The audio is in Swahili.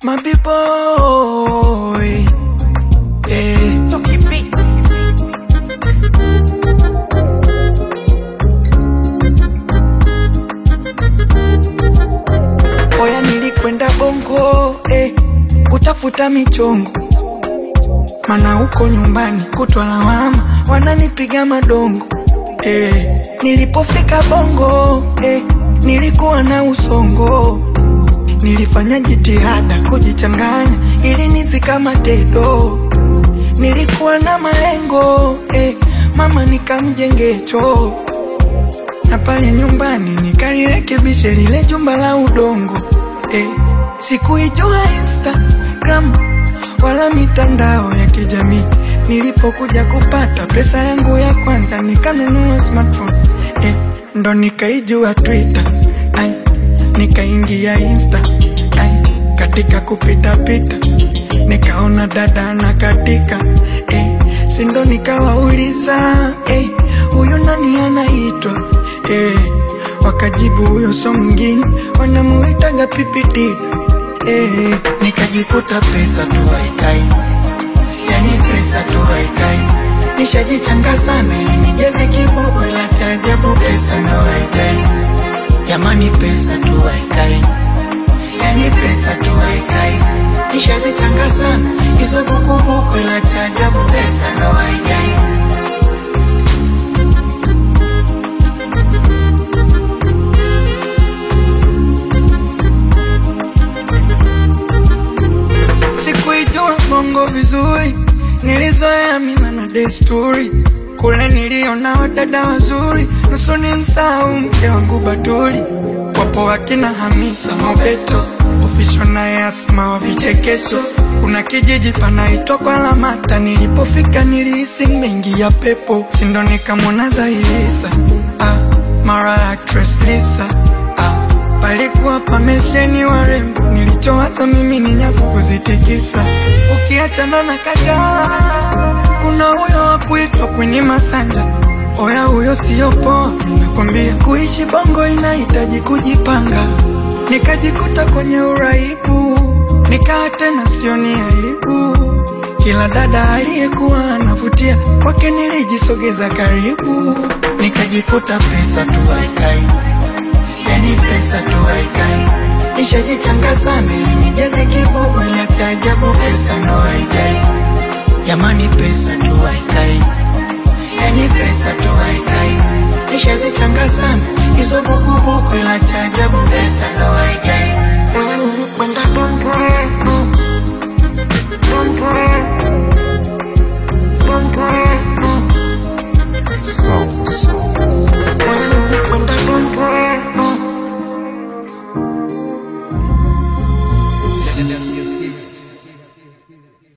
My boy, eh. Chucky Beats. Oya, nilikwenda Bongo eh, kutafuta michongo, mana huko nyumbani kutwa lawama, wananipiga madongo eh. Nilipofika Bongo eh, nilikuwa na usongo, nilifanya jitihada kujichanganya ili nizikamate do. Nilikuwa na malengo eh, mama nikamjenge choo na pale nyumbani nikalirekebishe lile jumba la udongo eh. Sikuijua Instagram wala mitandao ya kijamii. Nilipokuja kupata pesa yangu ya kwanza nikanunua smartphone eh. Ndo nikaijua Twitter ai, nikaingia Insta ai, katika kupita pita nikaona dada na katika eh, sindo nikawauliza eh, huyu nani anaitwa eh, wakajibu huyo so mwingine wanamuitaga pipitida eh, nikajikuta pesa tu haikai, yani pesa tu haikai, nishajichanga sana ili nijeze kibubu, ila cha ajabu pesa ndo haikai, jamani pesa tu haikai yani pesa tu haikai, nishazichanga sana hizo bukubuku, ila cha ajabu pesa ndo haikai. Sikuijua bongo vizuri, nilizoea mila na desturi. Kule niliona wadada wazuri, nusu ni msahau mke wangu Batuli. Wapo wakina Hamisa Mobeto, ofisho na Asma wa vichekesho. Kuna kijiji panaitwa kwa Lamata, nilipofika nilihisi mengi ya pepo, sindo nikamwona Zailisa ah, mara actress Lisa ah, palikuwa pamesheni warembo, nilichowaza mimi ni nyavu kuzitikisa. Ukiachana na Kajala, kuna huyo wa kuitwa Queen Masanja. Oya, huyo siyo poa, ninakwambia. Kuishi bongo inahitaji kujipanga. Nikajikuta kwenye uraibu, nikaa tena sioni aibu. Kila dada aliyekuwa anavutia kwake nilijisogeza karibu, nikajikuta pesa tu haikai yani pesa tu haikai, nishajichanga sana ili nijaze kibubu, ila cha ajabu pesa ndo haikai. Jamani, pesa tu haikai, yani pesa tu haikai, nishazichanga sana hizo bukubuku, ila cha ajabu pesa ndo haikai.